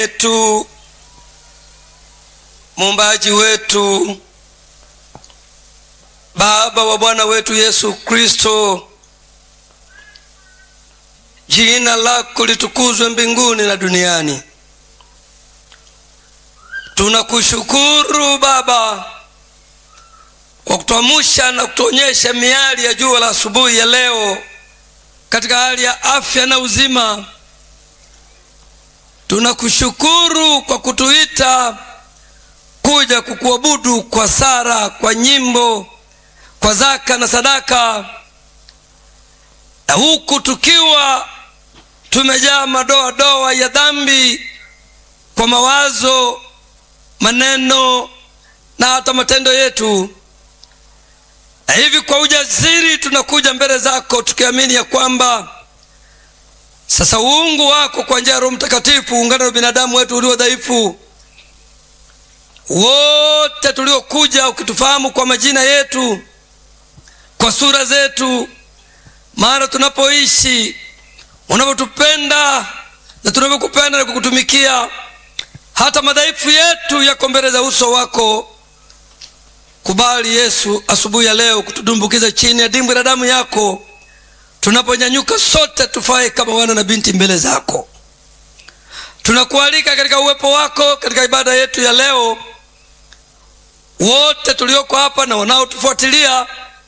wetu muumbaji wetu baba wa bwana wetu yesu kristo jina lako litukuzwe mbinguni na duniani tunakushukuru baba kwa kutuamsha na kutuonyesha miali ya jua la asubuhi ya leo katika hali ya afya na uzima tunakushukuru kwa kutuita kuja kukuabudu kwa sara kwa nyimbo kwa zaka na sadaka na huku tukiwa tumejaa madoadoa ya dhambi kwa mawazo maneno na hata matendo yetu na hivi kwa ujasiri tunakuja mbele zako tukiamini ya kwamba sasa uungu wako kwa njia ya roho mtakatifu uungana na binadamu wetu ulio dhaifu wote tuliokuja ukitufahamu kwa majina yetu kwa sura zetu maana tunapoishi unavyotupenda na tunavyokupenda na kukutumikia hata madhaifu yetu yako mbele za uso wako kubali yesu asubuhi ya leo kutudumbukiza chini ya dimbwi la damu yako tunaponyanyuka sote tufae kama wana na binti mbele zako tunakualika katika uwepo wako katika ibada yetu ya leo wote tulioko hapa na wanaotufuatilia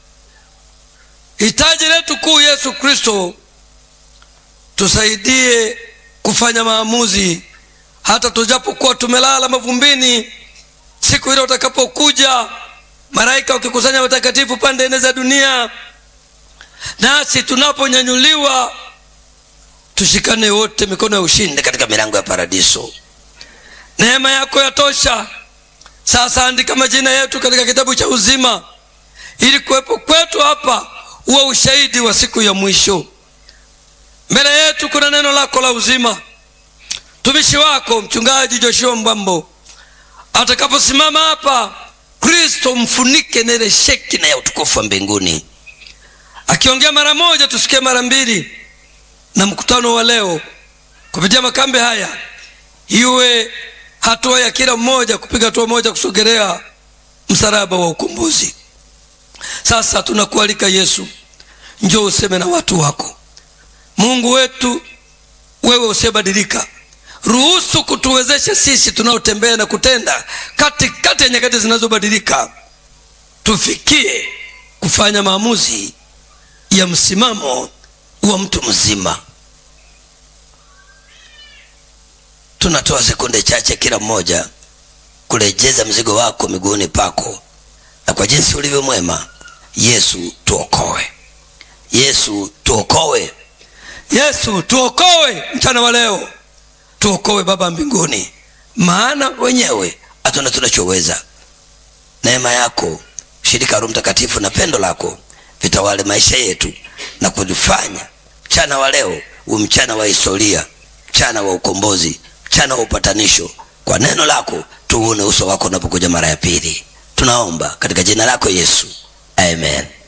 hitaji letu kuu yesu kristo tusaidie kufanya maamuzi hata tujapokuwa tumelala mavumbini siku ile utakapokuja malaika wakikusanya watakatifu pande nne za dunia nasi tunaponyanyuliwa tushikane wote mikono ya ushindi katika milango ya paradiso neema yako yatosha sasa andika majina yetu katika kitabu cha uzima ili kuwepo kwetu hapa uwe ushahidi wa siku ya mwisho mbele yetu kuna neno lako la uzima mtumishi wako mchungaji joshua mbambo atakaposimama hapa kristo mfunike na ile sheki na ya utukufu wa mbinguni akiongea mara moja tusikie mara mbili na mkutano wa leo kupitia makambe haya iwe hatua ya kila mmoja kupiga hatua moja kusogelea msalaba wa ukombozi sasa tunakualika yesu njoo useme na watu wako mungu wetu wewe usiyebadilika ruhusu kutuwezesha sisi tunaotembea na kutenda katikati ya nyakati zinazobadilika tufikie kufanya maamuzi ya msimamo wa mtu mzima tunatoa sekunde chache kila mmoja kurejeza mzigo wako miguuni pako na kwa jinsi ulivyo mwema yesu tuokoe yesu tuokoe yesu tuokoe mchana wa leo tuokoe baba mbinguni maana wenyewe hatuna tunachoweza neema yako shirika roho mtakatifu na pendo lako vitawale maisha yetu na kulifanya mchana wa leo u mchana wa historia mchana wa ukombozi mchana wa upatanisho kwa neno lako tuone uso wako unapokuja mara ya pili tunaomba katika jina lako yesu amen